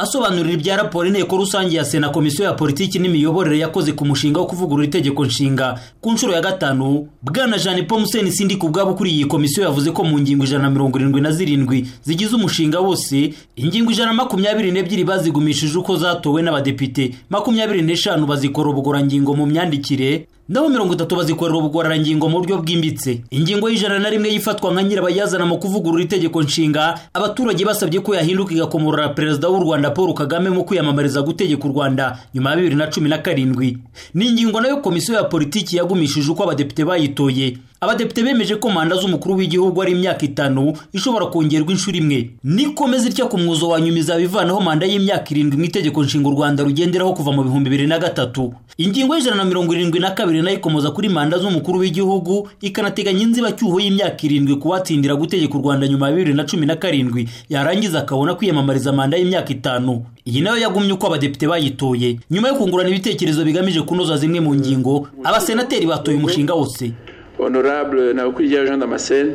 asobanurira ibya raporo inteko rusange ya sena komisiyo ya politiki n'imiyoborere yakoze ku mushinga wo kuvugurura itegeko nshinga ku nshuro ya gatanu bwana jean paul museni sindi ku bwabo ukuriye iyi komisiyo yavuze ko mu ngingo ijana na mirongo irindwi na zirindwi zigize umushinga wose ingingo ijana na makumyabiri n'ebyiri bazigumishije uko zatowe n'abadepite makumyabiri n'eshanu bazikora ubugorangingo mu myandikire naho mirongo itatu bazikorera ubugororangingo mu buryo bwimbitse ingingo y'ijana na rimwe yifatwa nka nyirabayazana mu kuvugurura itegeko nshinga abaturage basabye ko yahinduka igakomorora perezida w'u rwanda paul kagame mu kwiyamamariza gutegeka u rwanda nyuma ya bibiri na cumi na karindwi ni ingingo nayo komisiyo ya politiki yagumishije uko abadepite bayitoye abadepite bemeje ko manda z'umukuru w'igihugu ari imyaka itanu ishobora kongerwa inshuro imwe nikomeza itya ku mwuzo wa nyuma izabivanaho manda y'imyaka irindwi mu itegeko nshinga u rwanda rugenderaho kuva mu bihumbi bibiri na gatatu ingingo y'ijana na mirongo irindwi na kabiri nayo ikomoza kuri manda z'umukuru w'igihugu ikanateganya inzibacyuho y'imyaka irindwi ku batsindira gutegeka u rwanda nyuma ya bibiri na cumi na karindwi yarangiza akabona kwiyamamariza manda y'imyaka itanu iyi nayo yagumye uko abadepite bayitoye nyuma yo kungurana ibitekerezo bigamije kunoza zimwe mu ngingo abasenateri batoye umushinga wose honorable Ntawukwirya Jean Damascene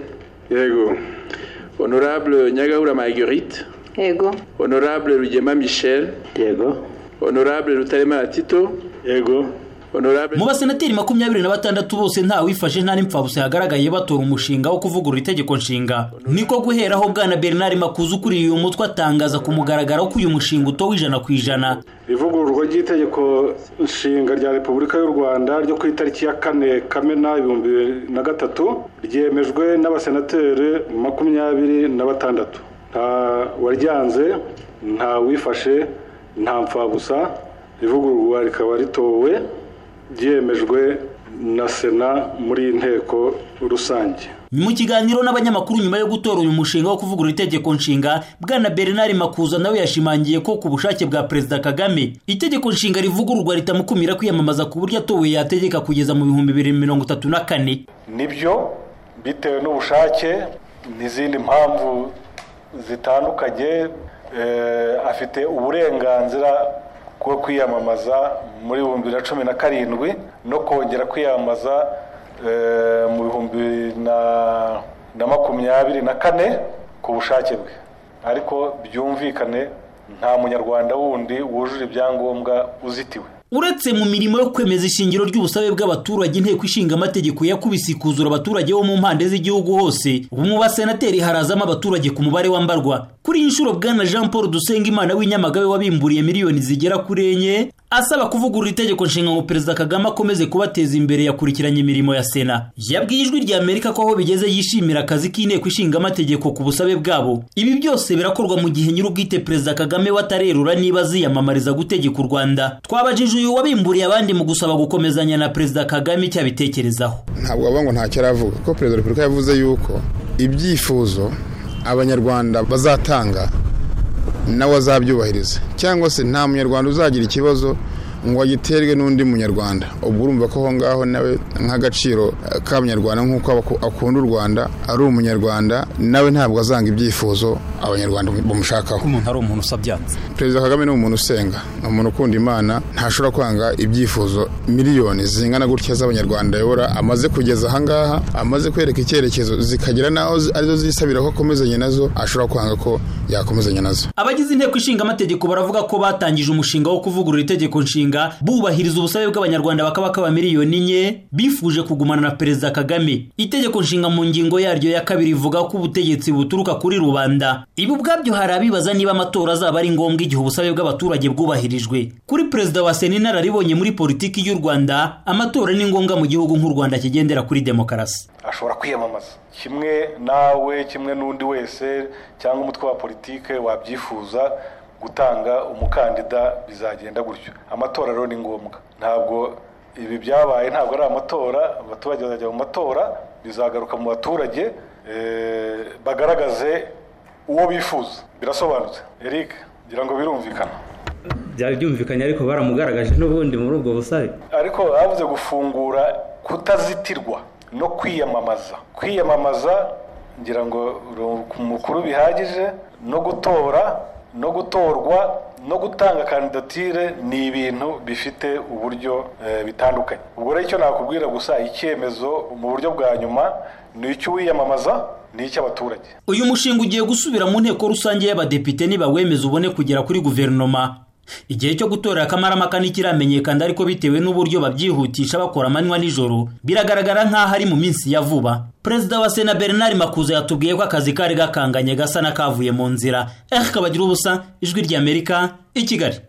yego honorable Nyagahura Marguerite yego honorable Rugema Michel yego honorable Rutaremara Tito yego honorable mu basenateri makumyabiri na batandatu bose nta wifashe nta n'impfabusa yagaragaye batora umushinga wo kuvugurura itegeko nshinga niko guheraho bwana bernard makuza ukuriye uyu mutwe atangaza ku mugaragaro ko uyu mushinga utowe ijana ku ijana ivugururwa ry'itegeko nshinga rya repubulika y'u rwanda ryo ku itariki ya kane kamena ibihumbi bibiri na gatatu ryemejwe n'abasenateri makumyabiri na batandatu nta waryanze nta wifashe nta mpfabusa ivugururwa rikaba ritowe ryemejwe na sena muri iyi nteko rusange mu kiganiro n'abanyamakuru nyuma yo gutora uyu mushinga wo kuvugurura itegeko nshinga bwana bernard makuza nawe yashimangiye ko ku bushake bwa perezida kagame itegeko nshinga rivugururwa ritamukumira kwiyamamaza ku buryo atowe yategeka kugeza mu bihumbi bibiri na mirongo itatu na kane nibyo bitewe n'ubushake n'izindi mpamvu zitandukanye afite uburenganzira bwo kwiyamamaza muri bihumbi bibiri na cumi na karindwi no kongera kwiyamamaza mu bihumbi na makumyabiri na kane ku bushake bwe ariko byumvikane nta munyarwanda wundi wujuje ibyangombwa uzitiwe uretse mu mirimo yo kwemeza ishingiro ry'ubusabe bw'abaturage inteko ishinga amategeko yakubise ikuzura abaturage bo mu mpande z'igihugu hose ubu mu basenateri harazamo abaturage ku mubare wambarwa kuri iyi nshuro bwana jean paul dusengimana w'inyamagabe wabimburiye miliyoni zigera kuri enye asaba kuvugurura itegeko nshinga ngo perezida kagame akomeze kubateza imbere yakurikiranye imirimo ya sena yabwiye ijwi rya amerika ko aho bigeze yishimira akazi k'inteko ishinga amategeko ku busabe bwabo ibi byose birakorwa mu gihe nyir'ubwite perezida kagame watarerura niba aziyamamariza gutegeka u rwanda twabajije uyu wabimburiye abandi mu gusaba gukomezanya na perezida kagame icyo abitekerezaho ntabwo avuga ngo ntacyo aravuga kuko perezida wa repubulika yavuze yuko ibyifuzo abanyarwanda bazatanga nawe azabyubahiriza cyangwa se nta munyarwanda uzagira ikibazo ngo agiterwe n'undi munyarwanda ubwo urumva ko aho ngaho nawe nk'agaciro k'abanyarwanda nk'uko akunda u rwanda ari umunyarwanda nawe ntabwo azanga ibyifuzo abanyarwanda bamushakaho umuntu ari umuntu usabyanze perezida kagame ni umuntu usenga ni umuntu ukunda imana ntashobora kwanga ibyifuzo miliyoni zingana gutya z'abanyarwanda ayobora amaze kugeza ahangaha amaze kwereka icyerekezo zikagera n'aho arizo zisabira ko akomezanya nazo ashobora kwanga ko yakomezanya nazo abagize inteko ishinga amategeko baravuga ko batangije umushinga wo kuvugurura itegeko nshinga bubahiriza ubusabe bw'abanyarwanda bakabakaba miliyoni enye bifuje kugumana na perezida kagame itegeko nshinga mu ngingo yaryo ya kabiri ivuga ko ubutegetsi buturuka kuri rubanda ibi ubwabyo hari abibaza niba amatora azaba ari ngombwa igihe ubusabe bw'abaturage bwubahirijwe kuri perezida wa sena inararibonye muri politiki y'u rwanda amatora ni ngombwa mu gihugu nk'u rwanda kigendera kuri demokarasi ashobora kwiyamamaza kimwe nawe kimwe n'undi wese cyangwa umutwe wa politiki wabyifuza gutanga umukandida bizagenda gutyo amatora rero ni ngombwa ntabwo ibi byabaye ntabwo ari amatora abaturage bazajya mu matora bizagaruka mu baturage bagaragaze uwo bifuza birasobanutse eric ngira ngo birumvikana byari byumvikanye ariko baramugaragaje n'ubundi muri ubwo busabe ariko bavuze gufungura kutazitirwa no kwiyamamaza kwiyamamaza ngira ngo umukuru bihagije no gutora no gutorwa no gutanga kandidatire ni ibintu bifite uburyo bitandukanye ubwo rero icyo nakubwira gusa icyemezo mu buryo bwa nyuma ni icy'uwiyamamaza ni icy'abaturage uyu mushinga ugiye gusubira mu nteko rusange y'abadepite nibawemeza ubone kugera kuri guverinoma igihe cyo gutora akamaramaka ntikiramenyekana ariko bitewe n'uburyo babyihutisha bakora amanywa n'ijoro biragaragara nk'aho ari mu minsi ya vuba perezida wa sena bernard makuza yatubwiye ko akazi kari gakanganye gasa n'akavuye mu nzira eric kabagira ubusa ijwi ry'amerika i kigali